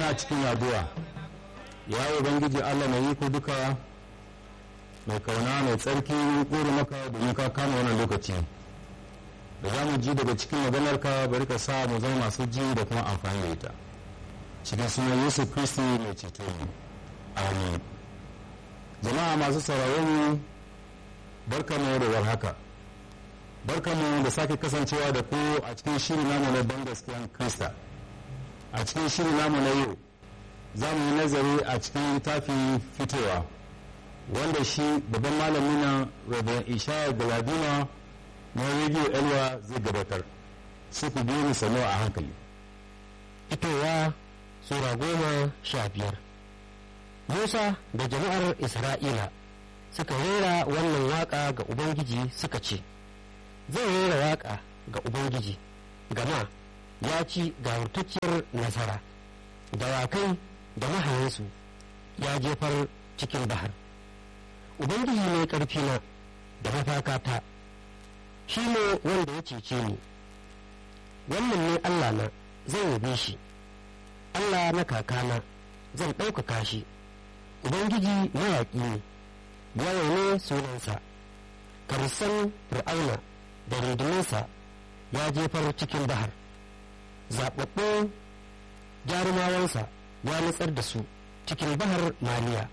muna cikin addu'a ya ubangiji allah mai iko duka mai kauna mai tsarki kore maka domin ka kama wannan lokaci da za mu ji daga cikin maganarka bari ka sa mu zama masu ji da kuma amfani da ita cikin sunan yesu kristi mai ceto mu amin jama'a masu sauraron mu barkamu da warhaka barkamu da sake kasancewa da ku a cikin shirin namu na ban gaskiyan krista a cikin shirin namu na yau za mu yi nazari a cikin littafin fitowa wanda shi babban malami na rabin ishaya galadima na rediyo elwa zai gabatar su ku biyu sanu a hankali fitowa sura goma sha biyar musa da jama'ar isra'ila suka rera wannan waka ga ubangiji suka ce zai rera waka ga ubangiji gama ya ci gawurtacciyar nasara dawakai da mahayansu ya jefar cikin bahar ubangiji ne ƙarfina da mafakata shi ne wanda ya cece ni wannan ne allah na zan yabe shi allah na kakana zan ɗaukaka shi ubangiji mayaƙi ne yawa ne sunansa karusan fir'auna da rundunansa ya jefar cikin bahar zaɓaɓɓun jarumawansa ya nutsar da su cikin bahar maliya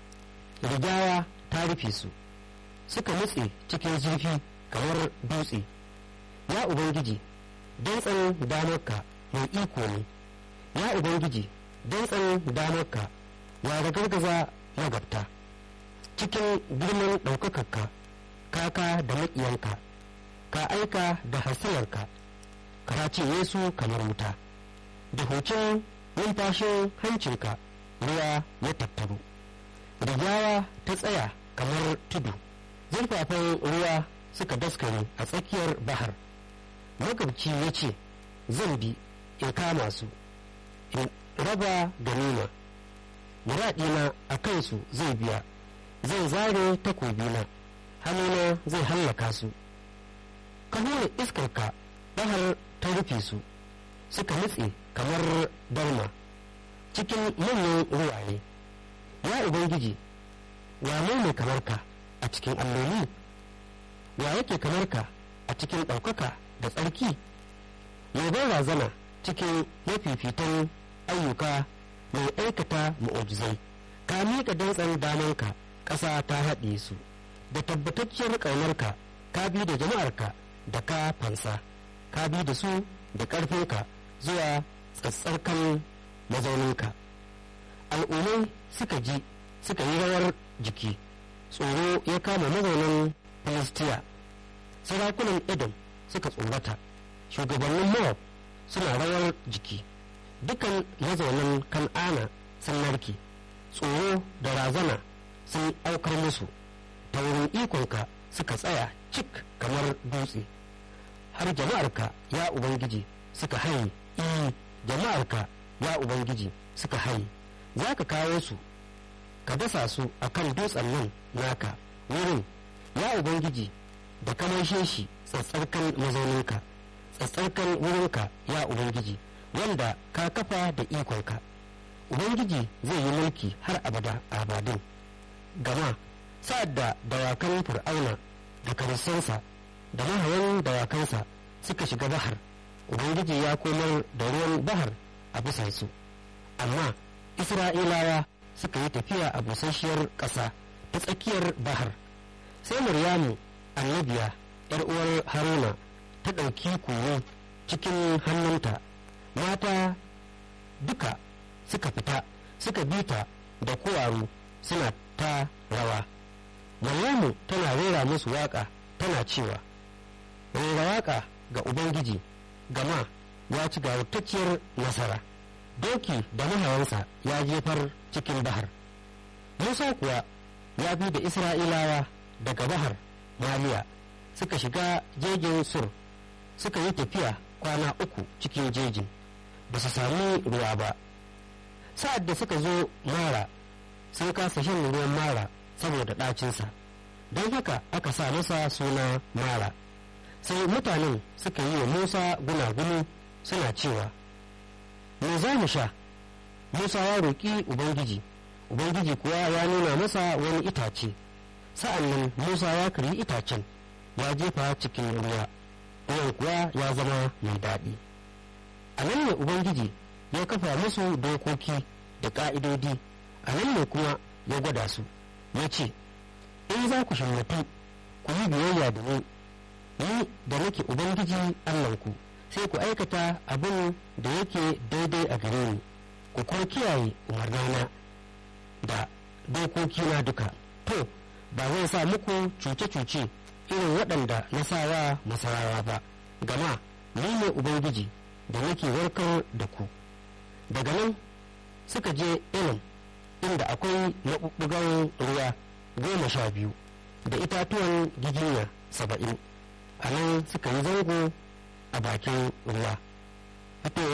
rigawa ta rufe su suka nutse cikin zurfi kamar dutse ya ubangiji dantsan damarka mai iko ne ya ubangiji dantsan damarka ya ragargaza magabta cikin girman ɗaukakarka kaka da maƙiyanka ka aika da hasilarka ka ce yesu kamar wuta da hucin numfashin hancinka ruwa ya tattaru rigawa ta tsaya kamar tudu zurfafan ruwa suka daskare a tsakiyar bahar magabci ya ce zan bi in kama su in raba ganima muraɗina a kansu zai biya zai zare takobina hannuna zai hallaka su ka hura iskarka bahar ta rufe su suka nutse kamar dalma cikin manyan ruwaye ya ubangiji wane ne kamar ka a cikin alloli wa yake kamar ka a cikin ɗaukaka da tsarki yaban razana cikin mafifitan ayyuka mai aikata mu'ujizai ka miƙa dantsan damanka ƙasa ta haɗe su da tabbatacciyar ƙaunarka ka bi da jama'arka da ka fansa ka bi da su da ƙarfinka zuwa tsatsarkan mazauninka al'ummai suka ji suka yi rawar jiki tsoro ya kama mazaunin filistiya sarakunan edom suka tsorata shugabannin moab suna rawar jiki dukan mazaunin kan'ana sun narke tsoro da razana sun aukar musu ta wurin ikonka suka tsaya cik kamar dutse har jama'arka ya ubangiji suka haye iyi jama'arka ya ubangiji suka haye za ka kawo su ka dasa su a kan dutsen nan naka wurin ya ubangiji da kamashe shi tsatsarkan mazauninka tsatsarkan wurinka ya ubangiji wanda ka kafa da ikonka ubangiji zai yi mulki har abada abadin gama sa'ad da dawakan fir'auna da karisansa da mahayan dawakansa suka shiga bahar ubangiji ya komar da ruwan bahar a bisansu amma isra'ilawa suka yi tafiya a busasshiyar ƙasa ta tsakiyar bahar sai muryamu annabiya yar uwar haruna ta ɗauki koyo cikin hannunta mata duka suka fita suka bita da kowaru suna ta rawa maryamu tana rera musu waƙa tana cewa rera waƙa ga ubangiji gama ya ci gawurtacciyar nasara doki da mahawansa ya jefar cikin bahar musa kuwa ya bi da isra'ilawa daga bahar maliya suka shiga jejin sur suka yi tafiya kwana uku cikin jejin ba su sami ruwa ba sa'ad da suka zo mara sun kasa shan ruwan mara saboda ɗacinsa don haka aka sa masa suna mara sai mutanen suka yi wa musa gunaguni suna cewa me za mu sha musa ya roƙi ubangiji ubangiji kuwa ya nuna masa wani itace sa'an nan musa ya karyi itacen ya jefa cikin ruwa ruwan kuwa ya zama mai daɗi a nan ne ubangiji ya kafa musu dokoki da ƙa'idodi a nan ne kuma ya gwada su ya ce in za ku shammatu ku yi biyayya da ni ni da nake ubangiji allahnku sai ku aikata abin da yake daidai a gare ni ku kuma kiyaye umarnana da dokokina duka to ba zai sa muku cuce-cuce irin waɗanda na sawa masarawa ba gama ni ne ubangiji da nake warkar da ku daga nan suka je ilim inda akwai maɓuɓɓugan ruwa goma sha biyu da itatuwan giginya saba'in a nan suka yi zango a bakin ruwa